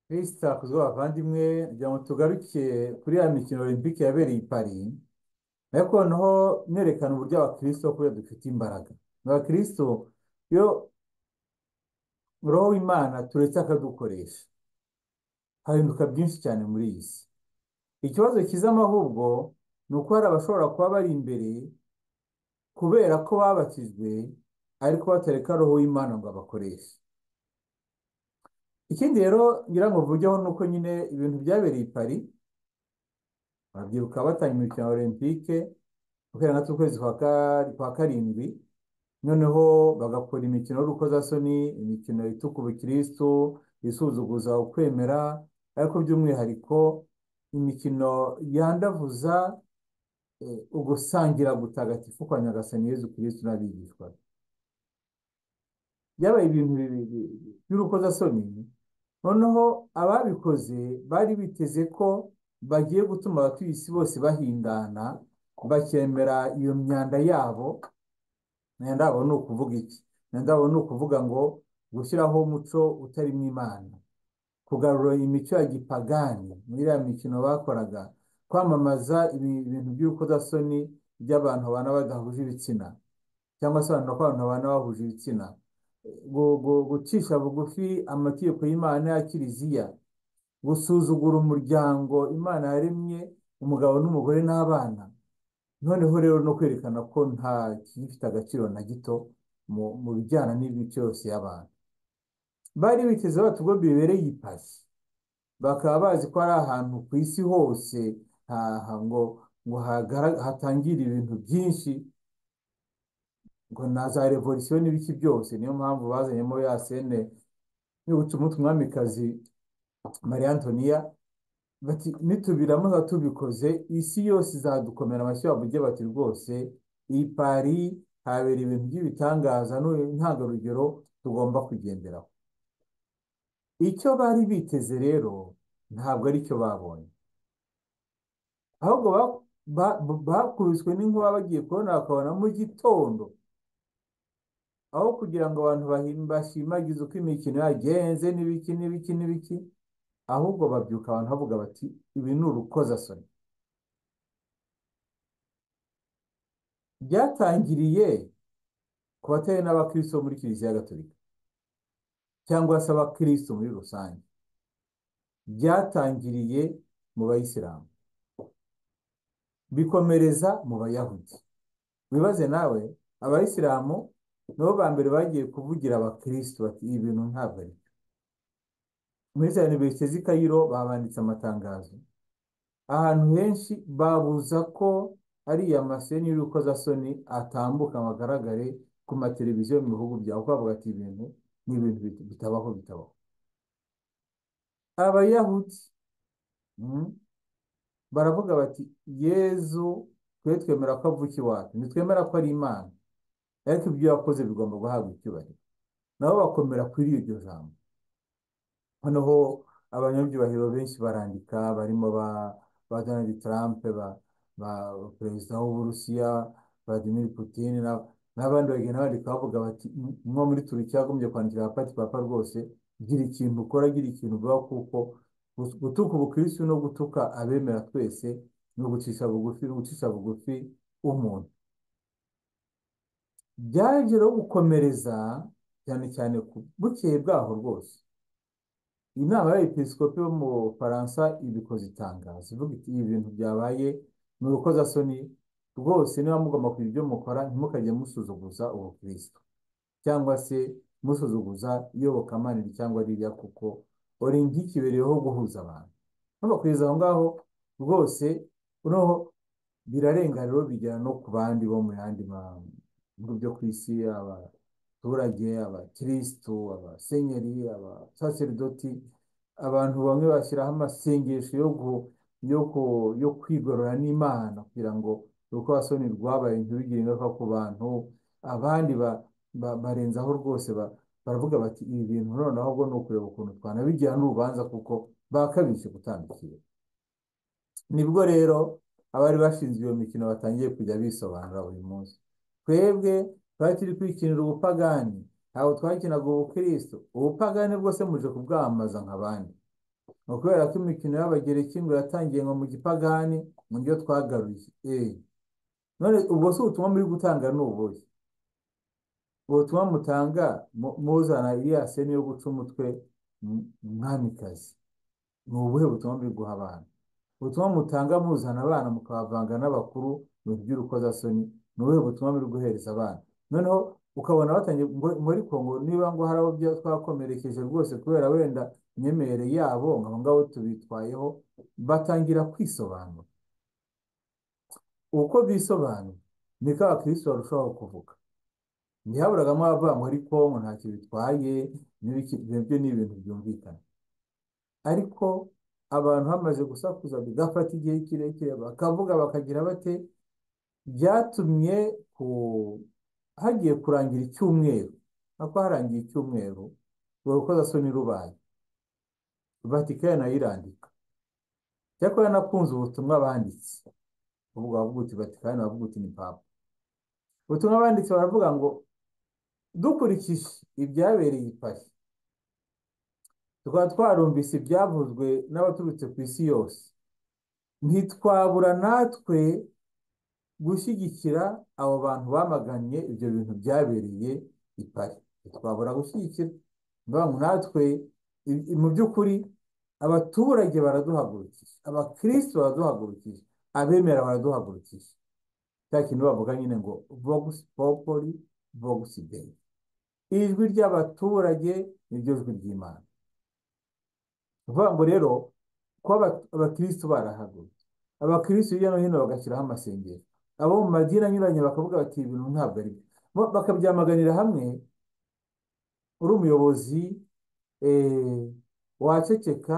Christophe bavandimwe kugira ngo tugarukiye kuri ya mikino Olympique yabereye i Paris ariko noneho nerekana uburyo abakristo kubera dufite imbaraga abakristo iyo roho w'Imana turetse akadukoresha hahinduka byinshi cyane muri iyi si ikibazo kizamo ahubwo ni uko hari abashobora kuba bari imbere kubera ko babatijwe ariko batareka roho w'Imana ngo abakoreshe ikindi rero ngira ngo mvugeho ni uko nyine ibintu byabereye i Paris ababyiruka batanga imikino ya Olympique guhera na tw'ukwezi kwa ka- kwa karindwi noneho bagakora imikino y'urukozasoni imikino ituka ubukristu isuzuguza ukwemera ariko by'umwihariko imikino yandavuza eh, ugusangira gutagatifu kwa nyagasani Yezu Kristu n'abigishwa be byabaye ibintu bi- bi- bi- by'urukozasoni noneho ababikoze bari biteze ko bagiye gutuma abatuye isi bose bahindana bakemera iyo myanda yabo myanda yabo ni ukuvuga iki myanda yabo ni ukuvuga ngo gushyiraho umuco utari mu Imana kugarura imico ya gipagani muri iriya mikino bakoraga kwamamaza ibi- ibintu by'urukozasoni by'abantu babana badahuje ibitsina cyangwa se abantu babana babana bahuje ibitsina gu- gu- gucisha bugufi amategeko y'Imana ya Kiliziya gusuzugura umuryango Imana yaremye umugabo n'umugore n'abana noneho rero no kwerekana ko nta kigifite agaciro na gito mu mu bijyana n'imico yose y'abantu bari biteze batubwo bibereye i Paris bakaba bazi ko ari ahantu ku isi hose ha- ha- ngo ngo hagara- hatangire ibintu byinshi ngo na za revolisiyo n'ibiki byose niyo mpamvu bazanyemo ya sene yibutse umutwe umwamikazi Marie Antonia bati nitubiramuza tubikoze isi yose izadukomera amashyi bavuge bati rwose iyi pari habera ibintu by'ibitangaza n'uyu ntangarugero tugomba kugenderaho icyo bari biteze rero ntabwo aricyo babonye ahubwo ba- ba- bakubiswe n'inkuba bagiye kubona bakabona mu gitondo aho kugira ngo abantu bahim- bashimagize uko imikino yagenze n'ibiki n'ibiki n'ibiki ahubwo babyuka abantu bavuga bati ibi ni urukozasoni byatangiriye ku batari n'abakristo bo muri kiliziya gatolika cyangwa se abakristo muri rusange byatangiriye mu bayisilamu bikomereza mu bayahudi wibaze nawe abayisilamu nabo ba mbere bagiye kuvugira abakristo bati ibi bintu ntabwo ari byo." muri za iniverisite z'i Kayiro babanditse amatangazo ahantu henshi babuza ko ariya maseni y'urukozasoni atambuka ngo agaragare ku mateleviziyo mu bihugu byabo kuko bavuga ati ibintu ni ibintu bit- bitabaho bitabaho abayahudi mm, baravuga bati yezu twe twemera ko avuka iwacu ntitwemera ko ari imana ariko ibyo yakoze bigomba guhabwa icyubahiro nabo bakomera kuri iryo jambo noneho abanyabyubahiro benshi barandika barimo ba, ba Donald Trump ba, ba perezida w'Uburusiya Vladimir Putin na, n'abandi bagenda bandika bavuga bati "M- mwo muri Turukiya yagombye kwandikira abapati papa rwose gira ikintu ukora gira ikintu uvuga kuko gus- gutuka ubukristu no gutuka abemera twese ni ugucisha bugufi ni ugucisha bugufi umuntu byaje rero gukomereza cyane cyane ku bukeye bwaho rwose inama y'abepiskopi bo mu Bufaransa ibikoze itangazo ivuga iti ibi bintu byabaye ni urukozasoni rwose niba mugomba kugira ibyo mukora ntimukajye musuzuguza ubukristo cyangwa se musuzuguza iyobokamana iri cyangwa ririya kuko uri nk'ikibereyeho guhuza abantu nubakugeza aho ngaho rwose unoho birarenga rero bigera no ku bandi bo mu yandi ma- bihugu byo ku isi abaturage abakirisitu abasenyeri abasaseridoti abantu bamwe bashyiraho amasengesho yo gu, yo ku, yo kwigorora n'Imana kugira ngo urukozasoni rwabaye ntibigire ingaruka ku bantu abandi ba, ba, barenzaho rwose ba, baravuga bati ibi bintu noneho ubwo ni ukureba ukuntu twanabigira n'urubanza kuko bakabije gutandukira nibwo rero abari bashinzwe iyo mikino batangiye kujya bisobanura buri munsi twebwe twari turi kwikinira ubupagani ntabwo twakinaga ubukristo ubupagani bwose muje kubwamamaza nk'abandi ni ukubera ko imikino y'abagereki ngo yatangiye ngo mu gipagani mu byo twagaruye eee none ubwo si ubutumwa muri gutanga ni ubuhe ubutumwa mutanga mu- muzana iriya seni yo guca umutwe m- mwamikazi ni ubuhe butumwa muri guha abana ubutumwa mutanga muzana abana mukabavanga n'abakuru mu bintu by'urukozasoni ni ubuhe butumwa muri guhereza abana noneho ukabona batangiye ngo- muri kongo niba ngo hari abo bya- twakomerekeje rwose kubera wenda imyemerere yabo ngo abo ngabo tubitwayeho batangira kwisobanura uko bisobanura niko abakirisitu barushaho kuvuga ntihaburagamo abavuga ngo ariko ngo ntacyo bitwaye n'ibiki ibyo ni ibintu byumvikana ariko abantu hamaze gusakuza bigafata igihe kirekire bakavuga bakagira bate byatumye ku- hagiye kurangira icyumweru nako harangiye icyumweru urukozasoni rubaye vatikani nayo irandika cyakora nakunze ubutumwa banditse ubu wavuga uti vatikani wavuga uti ni papa ubutumwa banditse baravuga ngo dukurikije ibyabereye i Paris tukaba twarumvise ibyavuzwe n'abaturutse ku isi yose ntitwabura natwe gushyigikira abo bantu bamaganye ibyo bintu byabereye i Paris ntitwabura gushyigikira Ndavuga ngo natwe i- i- mu by'ukuri abaturage baraduhagurukije abakristo baraduhagurukije abemera baraduhagurukije cya kintu bavuga nyine ngo vox populi vox dei ijwi ry'abaturage niryo jwi ry'imana ni ukuvuga ngo rero kuba aba- abakristo barahagurutse abakristo hirya no hino bagashyiraho amasengero abo mu madini anyuranye bakavuga bati "Ibi bintu ntabwo ari byo Bo bakabyamaganira hamwe uri umuyobozi eh, waceceka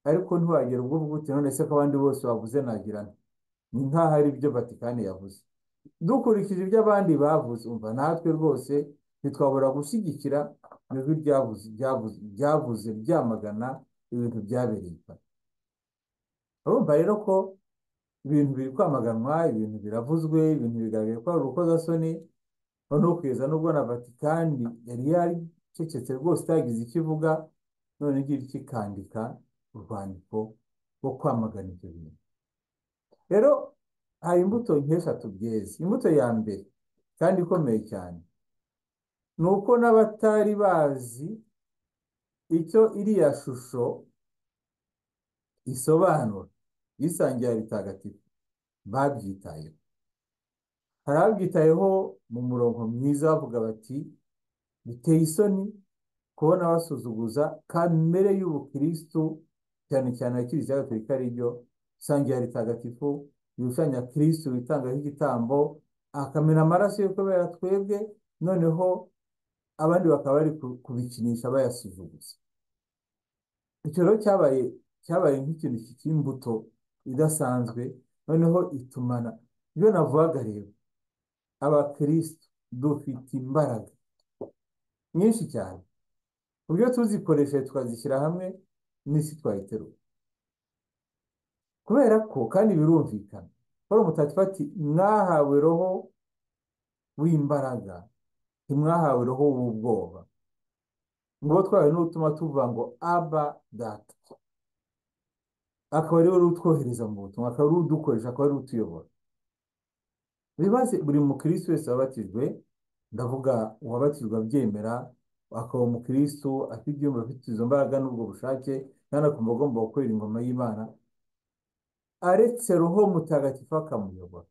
ariko ntiwagera ubwo uvuga uti none se ko abandi bose bavuze nagira nte?" ni nk'aho ari ibyo vatikani yavuze dukurikije ibyo abandi bavuze umva natwe rwose ntitwabura gushyigikira ijwi ryavuze ryavuze ryavuze ryamagana ibintu byabereye i Paris. urumva rero ko ibintu biri kwamaganwa ibintu biravuzwe ibintu bigaragaye ko ari urukozasoni noneho kugeza n'ubwo na vatikani yari yaricecetse rwose itagize icyo ivuga none igira icyo ikandika urwandiko rwo kwamagana ibyo bintu rero hari imbuto nk'eshatu byeze imbuto ya mbere kandi ikomeye cyane ni uko n'abatari bazi icyo iriya shusho isobanura yisangira bitagatifu babyitayeho hari ababyitayeho mu murongo mwiza bavuga bati biteye isoni kubona basuzuguza kamere y'ubukristu cyane cyane ya kiliziya gatolika ari ryo sangira ritagatifu rishushanya kristu witangaho igitambo akamena amaraso ye kubera twebwe noneho abandi bakaba bari ku- kubikinisha bayasuzuguza icyo rero cyabaye cyabaye nk'ikintu cy'imbuto idasanzwe noneho itumana ibyo navugaga rero abakristu dufite imbaraga nyinshi cyane uburyo tuzikoresheje tukazishyira hamwe n'isi twayiterura kubera ko kandi birumvikana paul mutagatifu ati mwahawe roho w'imbaraga ntimwahawe roho w'ubwoba ngo uwo twahawe n'utuma tuvuga ngo aba data akaba ariwe utwohereza mu butumwa akaba ariwe udukoresha akaba ariwe utuyobora bibaze buri mukirisitu wese wabatijwe ndavuga uwabatijwe abyemera akaba umukirisitu afite ibyumba afite izo mbaraga n'ubwo bushake kandi akumva agomba gukorera ingoma y'imana aretse roho mutagatifu akamuyobora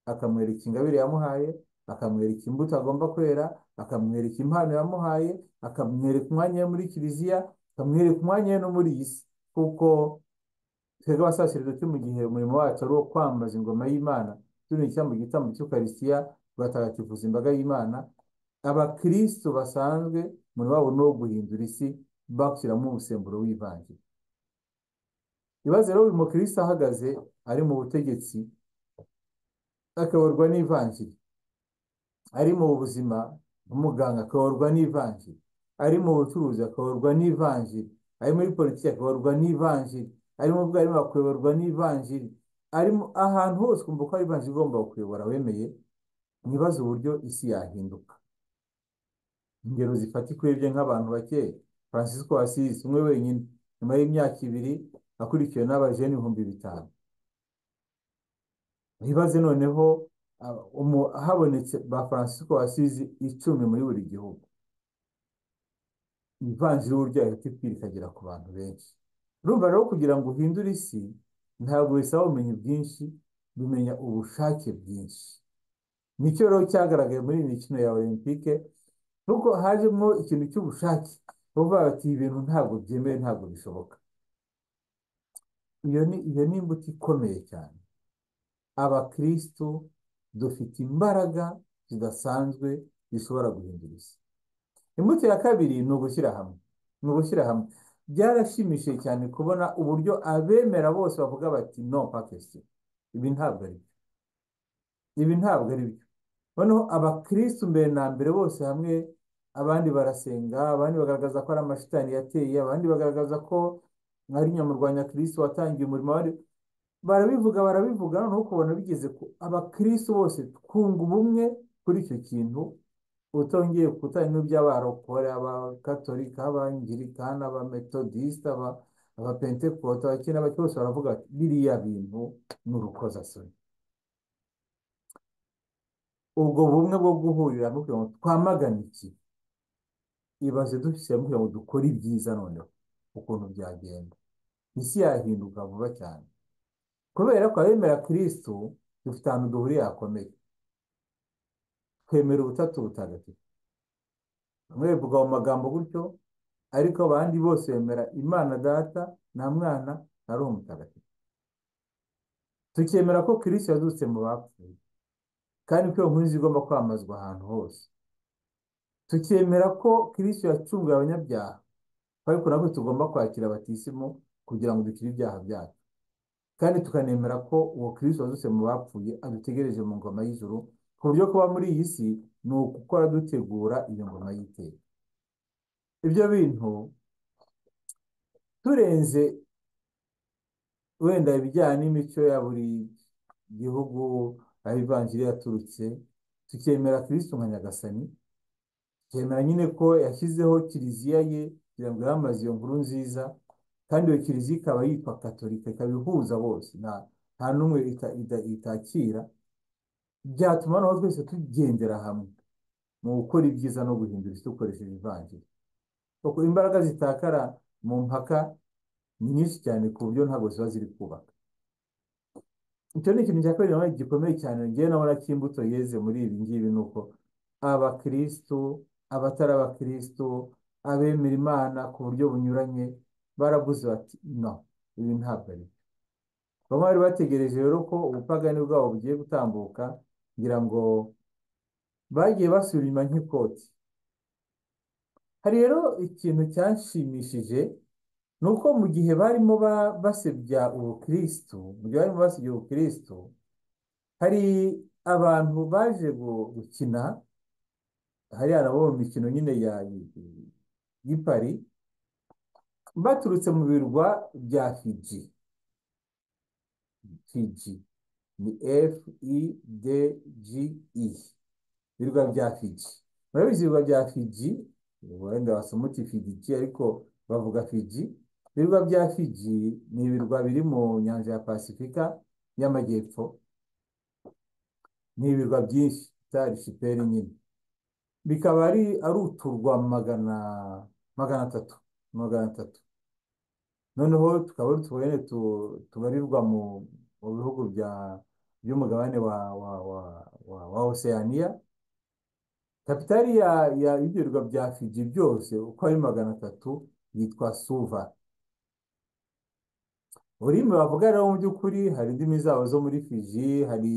akamwereka ingabire yamuhaye akamwereka imbuto agomba kwera akamwereka impano yamuhaye akamwereka umwanya we muri kiliziya akamwereka umwanya we no muri iyi si kuko twebwe abasaseredoti mu gihe umurimo wacu ari uwo kwambaza ingoma y'imana tunuye icyambu igitambo cy'ukarisitiya tugatagatifuza imbaga y'imana abakristo basanzwe umurimo wabo ni uwo guhindura isi bashyiramo umusemburo w'ivanjiri ibaze rero uyu mukristo ahagaze ari mu butegetsi akayoborwa n'ivanjiri ari mu buzima umuganga akayoborwa n'ivanjiri ari mu bucuruzi akayoborwa n'ivanjiri ari muri politiki akayoborwa n'ivanjiri ari mu bwarimu akayoborwa n'ivanjiri ari mu- ahantu hose ukumva ko hari ivanjiri igomba kuyobora wemeye mwibaze uburyo isi yahinduka ingero zifatika urebye nk'abantu bake francisco asisi umwe wenyine nyuma y'imyaka ibiri akurikiwe n'abajene ibihumbi bitanu bibaze noneho ah, umu- habonetse ba Francisco wasize icumi muri buri gihugu ivanjiri buryo yahita ikwira ikagera ku bantu benshi urumva rero kugira ngo uhindure isi ntabwo bisaba ubumenyi bwinshi bimenya ubushake bwinshi nicyo rero cyagaragaye muri iyi mikino ya olympique kuko hajemo ikintu cy'ubushake bavuga bati ibi bintu ntabwo byemewe ntabwo bishoboka iyo ni iyo ni imbuto ikomeye cyane abakristo dufite imbaraga zidasanzwe zishobora guhindura isi imbuto ya kabiri ni ugushyira hamwe ni ugushyira hamwe byarashimishije cyane kubona uburyo abemera bose bavuga bati no pakesi ibi ntabwo ari byo ibi ntabwo ari byo noneho abakristo mbere na mbere bose hamwe abandi barasenga abandi bagaragaza ko ari amashitani yateye abandi bagaragaza ko ari nyamurwanya kristo watangiye umurimo wari barabivuga barabivuga noneho ukabona bigeze ku abakristo bose twunga ubumwe kuri icyo kintu utongeye kutari n'iby'abarokore abakatolika abangirikani abametodisite aba abapentekote abakene abake bose baravuga bati biriya bintu ni urukozasoni ubwo bumwe bwo guhurira hamwe kugira ngo twamagane iki ibaze dufite hamwe kugira ngo dukore ibyiza noneho ukuntu byagenda isi yahinduka vuba cyane kubera ko abemera kirisitu dufite ahantu duhuriye hakomeye twemera ubutatu butagatifu bamwe bivuga mu magambo gutyo ariko abandi bose bemera imana data nta mwana na roho mutagatifu tukemera ko kirisitu yazutse mu bapfuye kandi ko iyo nkuru zigomba kwamazwa ahantu hose tukemera ko kirisitu yacunguye abanyabyaha ariko nabwo tugomba kwakira abatisimu kugira ngo dukire ibyaha byacu kandi tukanemera ko uwo kirisitu wazutse mu bapfuye adutegereje mu ngoma y'ijuru ku buryo kuba muri iyi si ni ugukora dutegura iyo ngoma y'iteka ibyo bintu turenze wenda ibijyanye n'imico ya buri gihugu aho ivanjiri yaturutse tukemera kirisitu nka nyagasani tukemera nyine ko yashyizeho kiliziya ye kugira ngo yamamaze iyo nkuru nziza kandi iyo kiliziya ikaba yitwa katolika ikaba ihuza bose nta nta n'umwe ita- ita- itakira byatuma noneho twese tugendera hamwe mu gukora ibyiza no guhindura isi dukoresheje ivanjiri kuko imbaraga zitakara mu mpaka ni nyinshi cyane ku buryo ntabwo ziba ziri kubaka icyo ni ikintu cya kabiri nawe gikomeye cyane ngewe nabona ko imbuto yeze muri ibi ngibi ni uko abakristo abatari abakristo abemera imana ku buryo bunyuranye baravuze bati no ibi ntabwo ari byo bamwe bari bategereje rero ko ubupagani bwabo bugiye gutambuka kugira ngo bagiye basubira inyuma nk'ikoti hari rero ikintu cyanshimishije ni uko mu gihe barimo ba- basebya ubukristo mu gihe barimo basebya ubukristo hari abantu baje gu- gukina hariya nabo mu mikino nyine ya y'i Paris baturutse mu birwa bya Fiji Fiji ni F I D G E ibirwa bya Fiji murabizi ibirwa bya Fiji wenda wasoma uti Fiji ariko bavuga Fiji ibirwa bya Fiji ni ibirwa biri mu nyanja ya Pasifika y'amajyepfo ni ibirwa byinshi bya arishipeli nyine bikaba ari ari uturwa magana magana atatu magana atatu noneho tukaba ari utubone tu- tubarirwa mu mu bihugu bya by'umugabane wa wa wa wa wa Oceania kapitali ya ya ibyo birwa bya Fiji byose uko ari magana atatu yitwa Suva ururimi bavuga rero mu by'ukuri hari indimi zabo zo muri Fiji hari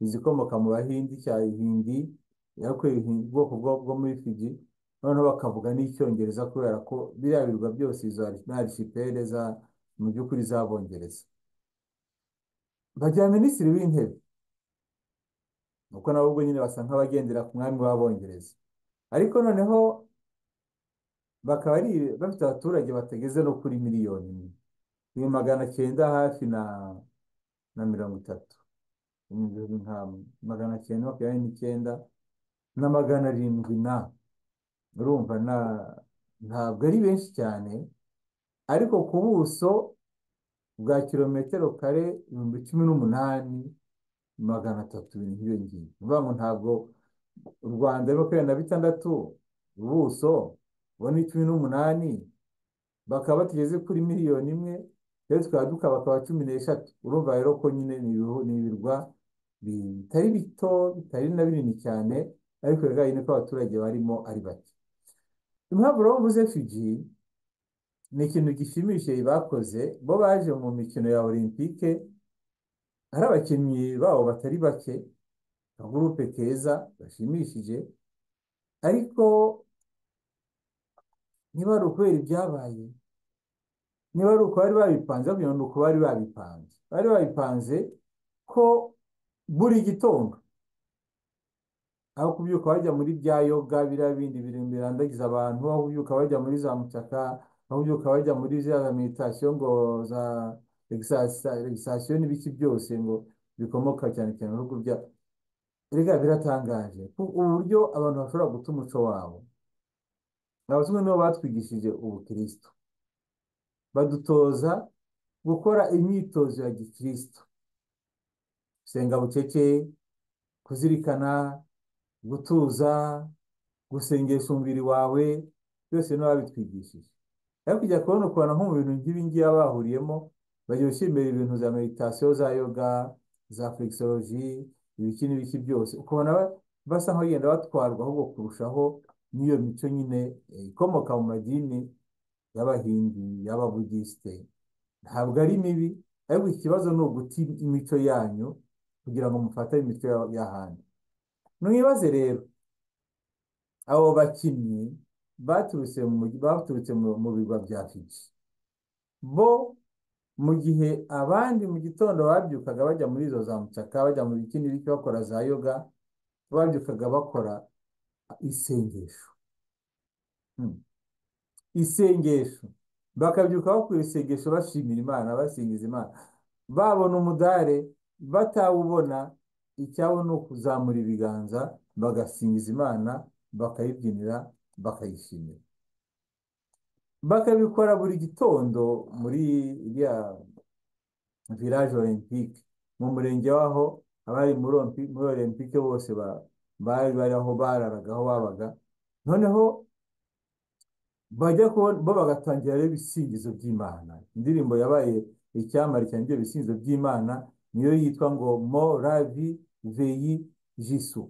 izikomoka mu Bahindi cya Hindi ariko Hindi- ubwoko bwo bwo muri Fiji noneho bakavuga n'icyongereza kubera ko biriya birwa byose izo ari- ni archipel za mu by'ukuri z'abongereza bagira minisitiri w'intebe nuko nabo ubwo nyine basa nk'abagendera ku mwami w'abongereza ariko noneho bakaba ari bafite abaturage batageze no kuri miliyoni imwe ni magana cyenda hafi na na mirongo itatu ibihumbi nka magana cyenda makumyabiri n'icyenda na magana arindwi na urumva na ntabwo ari benshi cyane ariko ku buso bwa kilometero kare ibihumbi cumi n'umunani magana atatu ibintu nk'ibyo ngibyo ni ukuvuga ngo ntabwo u rwanda rurimo kubera na bitandatu ubuso bo ni cumi n'umunani bakaba batugeze kuri miliyoni imwe rero tukaba dukabakaba cumi n'eshatu urumva rero ko nyine ni ibihu- ni ibirwa bitari bito bitari na binini cyane ariko bigaragaye niko abaturage barimo ari bake impamvu rero mvuze fiji ni ikintu gishimishije bakoze bo baje mu mikino ya olympique hari abakinnyi babo batari bake akagurupe keza gashimishije ariko niba ari ukubera ibyabaye niba ari uko bari babipanze kugira ngo ni uko bari babipanze bari babipanze ko buri gitondo aho kubyuka bajya muri bya yoga biriya bindi bintu birandagiza abantu aho kubyuka bajya muri za mucaka aho kubyuka bajya muri za za meditasiyo ngo za legisasiyo n'ibiki byose ngo bikomoka cyane cyane mu bihugu bya erega biratangaje ku- uburyo abantu bashobora guta umuco wabo abazungu nibo batwigishije ubukristo badutoza gukora imyitozo ya gikristo gusenga bucece kuzirikana gutuza gusengesha umubiri wawe byose nibo babitwigishije ariko ujya kubona ukuntu nko mu bintu nk'ibi ngibi baba bahuriyemo bajya bishimira ibintu za meditasiyo za yoga za flexology ibiki n'ibiki byose ukabona ba- basa nk'abagenda batwarwa ahubwo kurushaho n'iyo mico nyine eh, ikomoka mu madini y'abahindi y'ababudisite ntabwo ari mibi ariko ikibazo ni uguta imico yanyu kugira ngo mufatane imico ya- y'ahandi mwibaze rero abo bakinnyi baturutse mu mujyi- baturutse mu- mu birwa bya Fiji bo mu gihe abandi mu gitondo babyukaga bajya muri izo za mucaka bajya mu bikini biki bakora za yoga babyukaga bakora isengesho Hmm. isengesho bakabyuka bakora isengesho bashimira imana basingiza imana babona umudare batawubona icyabo ni ukuzamura ibiganza bagasingiza imana bakayibyinira bakayishimira bakabikora buri gitondo muri iriya village olympique mu murenge waho abari muri Olympi- muri olympique bose ba- bari bari aho bararaga aho babaga noneho bajya kubona bo bagatangira rero ibisingizo by'Imana indirimbo yabaye icyamamare cyane ibyo bisingizo by'Imana niyo yitwa ngo mo ravi veyi jisu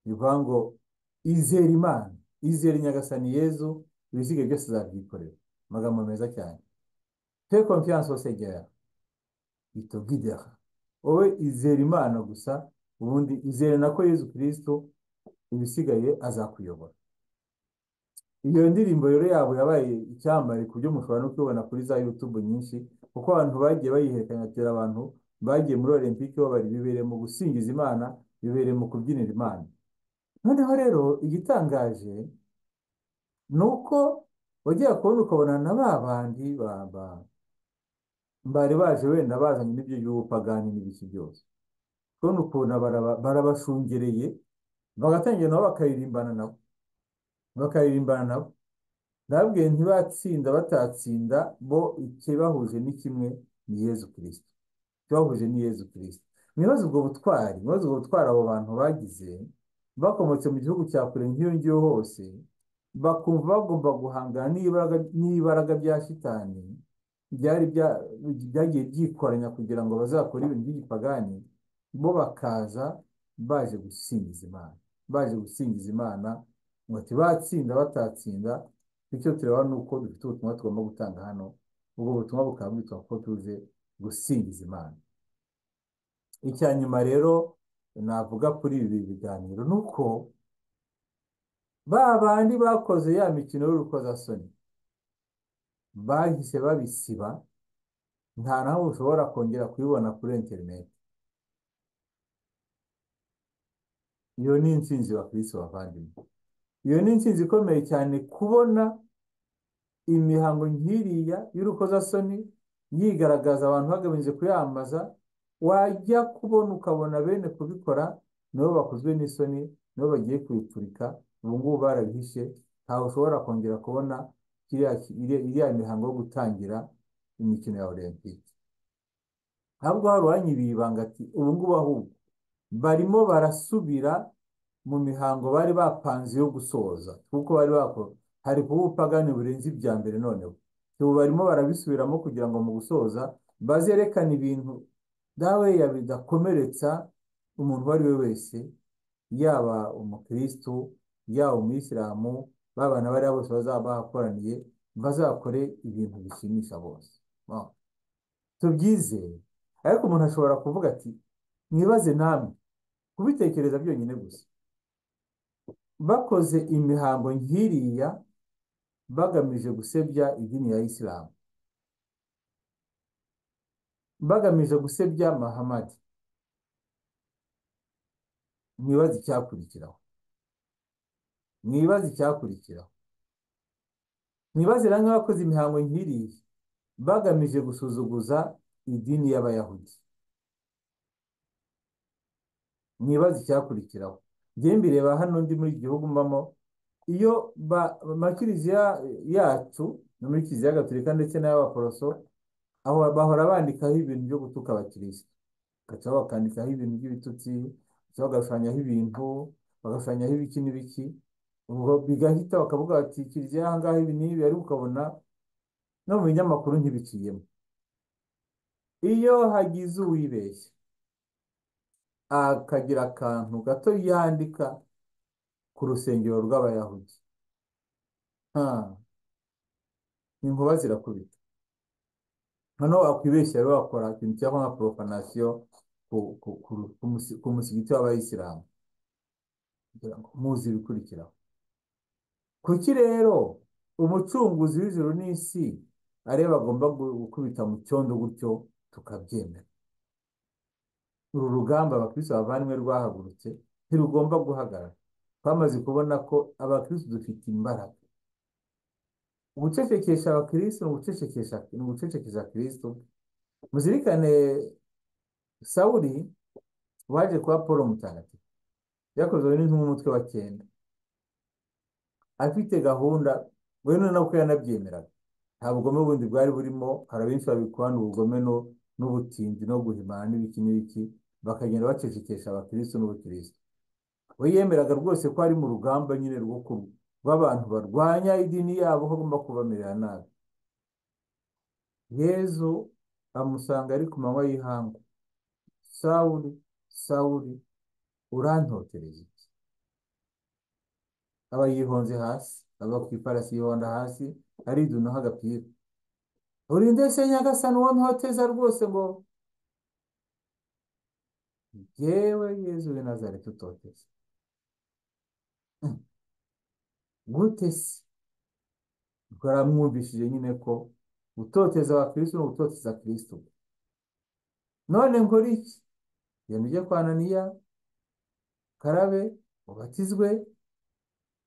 bivuga ngo izere Imana izere Nyagasani Yezu ibisigaye byose azabyikorera amagambo meza cyane te confiance au Seigneur itogidera wowe izere Imana gusa ubundi izere nako Yezu Kristo ibisigaye azakuyobora iyo ndirimbo rero yabo yabaye icyamamare ku buryo mushobora no kuyibona kuri za YouTube nyinshi kuko abantu bagiye bayiherekanya atera abantu bagiye muri Olympique babari bibereye mu gusingiza Imana bibereye mu kubyinira Imana noneho rero igitangaje ni uko wagiye kubona ukabona na ba bandi ba- ba- bari baje wenda bazanye n'ibyo by'ubupagani n'ibiki byose kubona ukuntu baraba- barabashungereye bagatangira nabo bakayirimbana nabo bakayirimbana nabo nabwiye ntibatsinda batatsinda bo ikibahuje ni kimwe ni Yezu Kristo ikibahuje ni Yezu Kristo mwibaze ubwo butwari mwibaze ubwo butwari abo bantu bagize bakomotse mu gihugu cya kure nk'iyo ngiyo hose bakumva bagomba guhangana n'ibaraga n'ibaraga bya shitani byari bya- byagiye byikoranya kugira ngo bazakore ibintu by'igipagani bo bakaza baje gusingiza Imana baje gusingiza Imana ngo ati batsinda batatsinda bityo tureba nuko dufite ubutumwa tugomba gutanga hano ubwo butumwa bukaba bwitwa ko tuze gusingiza Imana icya nyuma rero navuga kuri ibi biganiro ni uko ba bandi bakoze ya mikino y'urukozasoni bahise babisiba nta nawe ushobora kongera kuyibona kuri interineti iyo ni intsinzi bakirisi bavandimwe iyo ni intsinzi ikomeye cyane kubona imihango nk'iriya y'urukozasoni yigaragaza abantu bagamije kuyamamaza wajya kubona ukabona bene kubikora nabo bakozwe n'isoni nabo bagiye kubipfurika ubu ngubu barabihishe ntawe ushobora kongera kubona kiriya ki- iriya iriya mihango yo gutangira imikino ya Olempike ntabwo hari uwanyibira ibanga ati ubu ngubu ahubwo barimo barasubira mu mihango bari bapanze yo gusoza kuko bari bakora hari kuba ubupagani burenze ibya mbere noneho ubu barimo barabisubiramo kugira ngo mu gusoza bazerekane ibintu dawe ya bidakomeretsa umuntu uwo ari we wese yaba umukirisitu yaba umuyisilamu babana bariya bose bazaba bahakoraniye bazakore ibintu bishimisha bose Wow. tubyizeye ariko umuntu ashobora kuvuga ati mwibaze namwe kubitekereza byonyine gusa bakoze imihango nk'iriya bagamije gusebya idini ya isilamu bagamije gusebya mahamadi mwibaze icyakurikiraho mwibaze icyakurikiraho mwibaze na nk'abakoze imihango nk'iriya bagamije gusuzuguza idini y'abayahudi mwibaze icyakurikiraho njyewe mbireba hano ndi muri iki gihugu mbamo iyo ba- amakiliziya yacu no muri kiliziya gatolika ndetse n'ay'abaporoso aho bahora bandikaho ibintu byo gutuka abakirisitu bakaba bakandikaho ibintu by'ibitutsi cyangwa bagashushanyaho ibintu bagashushanyaho ibiki n'ibiki ubwo bigahita bakavuga bati kiliziya aha ngaha ibi n'ibi ariko ukabona no mu binyamakuru ntibiciyemo iyo hagize uwibeshya akagira akantu gato yandika ku rusengero rw'abayahudi ha inkuba zirakubita noneho wakwibeshya rero wakora ikintu cyangwa nka porofanasiyo ku ku ku ru- ku musi- ku musigiti w'abayisilamu kugira ngo muzi ibikurikiraho kuki rero umucunguzi w'ijuru n'isi areba agomba gu- gukubita mu cyondo gutyo tukabyemera uru rugamba abakristo bavanywe rwahagurutse ntirugomba guhagarara twamaze kubona ko abakristo dufite imbaraga gucecekesha abakristo ni ugucecekesha ni ugucecekesha kristo muzirikane sawuli waje kuba paul mutagatifu yakozwe n'intumwa umutwe wa cyenda afite gahunda we nako yanabyemeraga nta bugome bundi bwari burimo hari abenshi babikwana ubugome no- n'ubutinzi no guhimana n'ibiki n'ibiki bakagenda bacecekesha abakirisitu n'ubukirisitu we yemeraga rwose ko ari mu rugamba nyine rwo ku- rw'abantu barwanya idini yabo ko agomba kubamerera nabi yezu amusanga ari ku manywa y'ihangu sawuli sawuli urantotereza iki aba yihonze hasi aba ku iparasi yihonda hasi aridunaho agapira urinde se nyagasani uwo ntoteza rwose ngo jyewe yezu w'i nazareti utoteza gute se ubwo aramwumvishije nyine ko gutoteza abakirisitu ni ugutoteza kirisitu none nkora iki genda ujye kwa ananiya karabe ubatizwe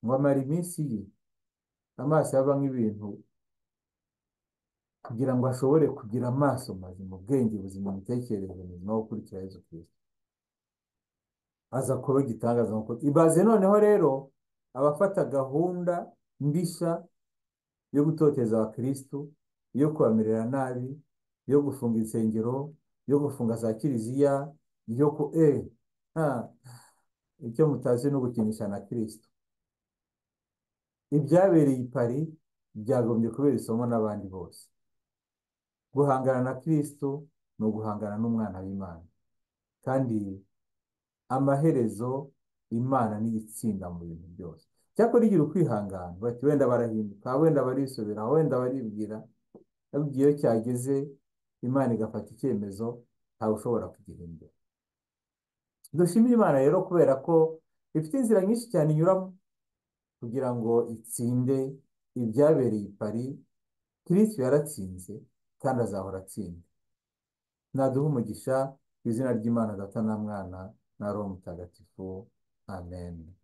ngo amara iminsi ye amaso ye avamo ibintu kugira ngo ashobore kugira amaso mazima ubwenge buzima imitekerereze mizima wo gukurikira yezu kirisitu aza kuba igitangaza nk'uko ibaze noneho rero abafata gahunda mbisha yo gutoteza abakirisitu yo kubamerera nabi yo gufunga insengero yo gufunga za kiliziya yo ku e ha icyo mutazi ni ugukinisha na kirisitu ibyabereye i Paris byagombye kubera isomo n'abandi bose guhangana na kirisitu ni uguhangana n'umwana w'imana kandi amaherezo imana niyo itsinda mu bintu byose cyakora igira ukwihangana bati wenda barahinduka wenda barisubira wenda baribwira ariko iyo cyageze imana igafata icyemezo ntawe ushobora kugihindura dushimire imana rero kubera ko ifite inzira nyinshi cyane inyuramo kugira ngo itsinde ibyabereye i Paris kirisito yaratsinze kandi azahora atsinda naduha umugisha ku izina ry'imana data na mwana na roho mutagatifu amen